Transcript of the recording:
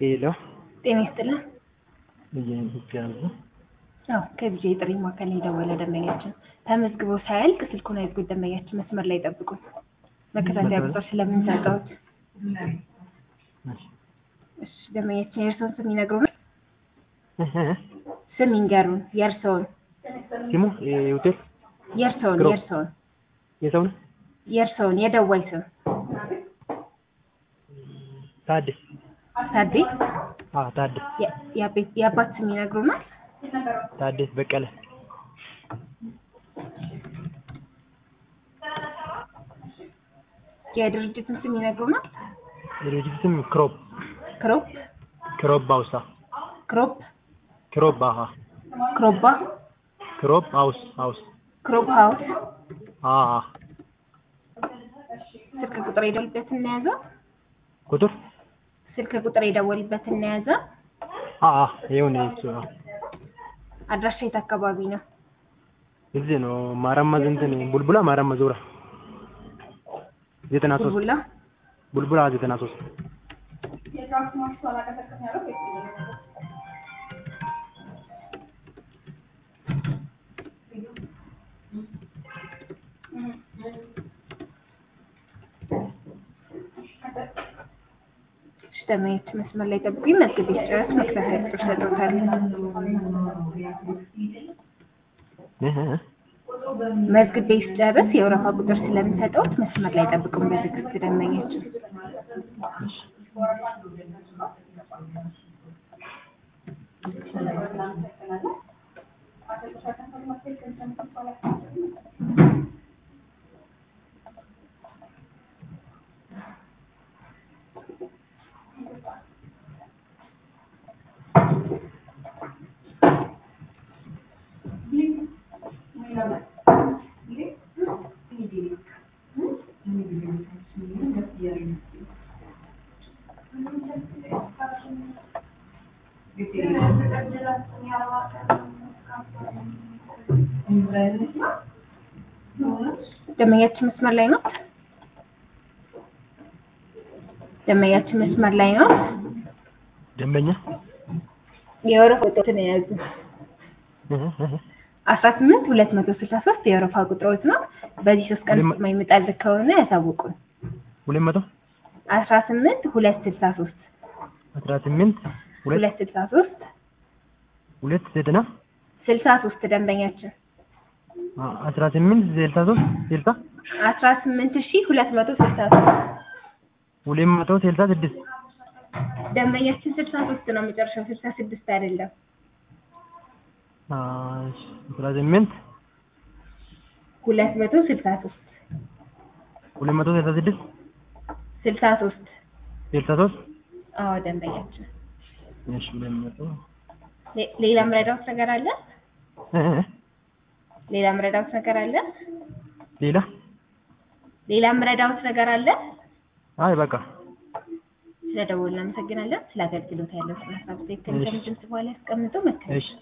ሄሎ ጤና ይስጥልን። እያሉ አዎ ከቢጄ ጥሪ ማዕከል የደወለ ደንበኛችን ተመዝግበው ሳያልቅ ስልኩን አይዝጉት። ደንበኛችን መስመር ላይ ጠብቁን። መከታተያ ቁጥር ስለምንሰጠውት። እሺ ደንበኛችን የእርስዎን ስም ይነግሩን። ስም ይንገሩን። የእርስዎን ስሙ የሆቴል የእርስዎን ግሩፕ። የእርስዎን የሰው ነው የእርስዎን የደዋይ ስም ታድስ ታዴ። አዎ ታድስ የ- የአቤት- የአባት ስም ይነግሩናል። ታድስ በቀለ የድርጅቱን ስም ይነግሩናል። የድርጅት ስም ክሮብ ክሮፕ ክሮብ ባውሳ ክሮፕ ክሮብ አሃ ክሮባ ክሮብ ሃውስ ሃውስ ክሮፕ ሀውስ አሃ ስልክ ቁጥር የደወልበት እናያዘ ቁጥር ስልክ ቁጥር የደወልበት እናያዘ አሃ ይሁን እሱ ነው አድራሻ የት አካባቢ ነው? እዚህ ነው ማረመዝ እንትን ቡልቡላ ማረመዝ ዙራ ዘጠና ሶስት ቡልቡላ ቡልቡላ ዘጠና ሶስት ደመኞች መስመር ላይ ጠብቁ። መዝግብ ሲጨርስ መከታተያ ቁጥር ሰጥቶታል። እህ እህ መዝግቤ ሲጨርስ የወረፋ ቁጥር ስለምሰጠውት መስመር ላይ ጠብቁን በትዕግስት ደመኞች። ደመኛችን መስመር ላይ ነው። ደመኛችን መስመር ላይ ነው። ደንበኛ የወረፋ ቁጥሮትን የያዙ እህ እህ አስራ ስምንት ሁለት መቶ ስልሳ ሶስት የወረፋ ቁጥሮች ነው። በዚህ ሶስት ቀን ሁለት ውስጥ የማይመጣል ከሆነ ያሳውቁን። ሁለት መቶ አስራ ስምንት ሁለት ስልሳ ሶስት አስራ ስምንት ሁለት ሁለት ስልሳ ሶስት ሁለት ዘጠና ስልሳ ሶስት ደንበኛችን አ- አስራ ስምንት ስልሳ ሶስት ስልሳ አስራ ስምንት ሺ ሁለት መቶ ስልሳ ሶስት ሁለት መቶ ስልሳ ስድስት ደንበኛችን ስልሳ ሶስት ነው መጨረሻው ስልሳ ስድስት አይደለም። አ፣ አስራ ስምንት ሁለት መቶ ስልሳ ሶስት ሁለት መቶ ስልሳ ስድስት ስልሳ ሶስት ስልሳ ሶስት አዎ ደንበኛችን እሺ ሁለት መቶ ሌ- ሌላ ምረዳውት ነገር አለ? እህ እህ ሌላ ምረዳውት ነገር አለ? ሌላ ሌላ ምረዳውት ነገር አለ? አይ በቃ ስለደወልን እናመሰግናለን። ስለ አገልግሎት ያለው ስለ ሀሳብ ትክክል እሺ። ከምድምጽ በኋላ ያስቀምጡ መከታተል እሺ